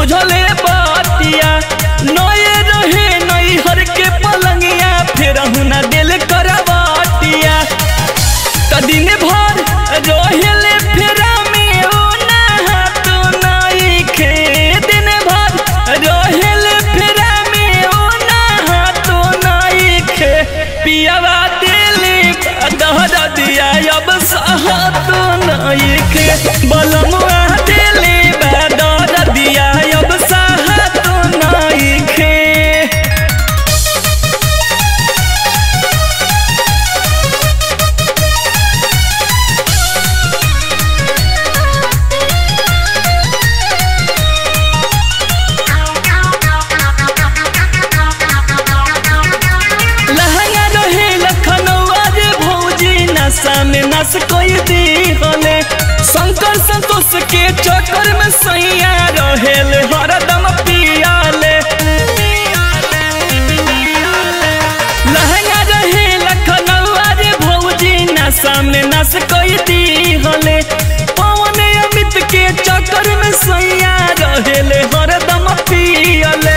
बुझले बातिया नए रहे नई हर के पलंगिया फिर ना दिल करवाटिया त दिन भर रोहिले फेरा में ओ नहात नाई खे दिन भर रोहिले फेरा में ओ नहात नाई खे पियावा दिली दहर दिया अब सहत नाई खे बलमुआ दिली दहर दिया अब सहत नाई खे लहंगा रहे लखनऊआ रे भौजी नशा में नस कोई दी होले शंकर संतोष के चक्कर में सैया रहेल हरदम पियाले लहंगा रहे लखनऊआ रे भौजी नशा में नस कोई दी होले पवन अमित के चक्कर में सैया रहेल हरदम पियाले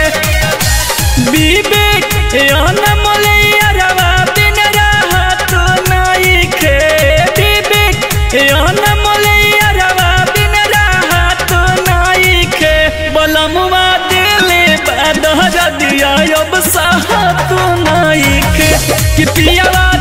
विवेक अनमोले अरवा दिन राहत नाई खे विवेक अनमोले अरवा दिन राहत नाई खे बलमुआ दिले बदहर दिया अब साहत नाई खे कि पियावा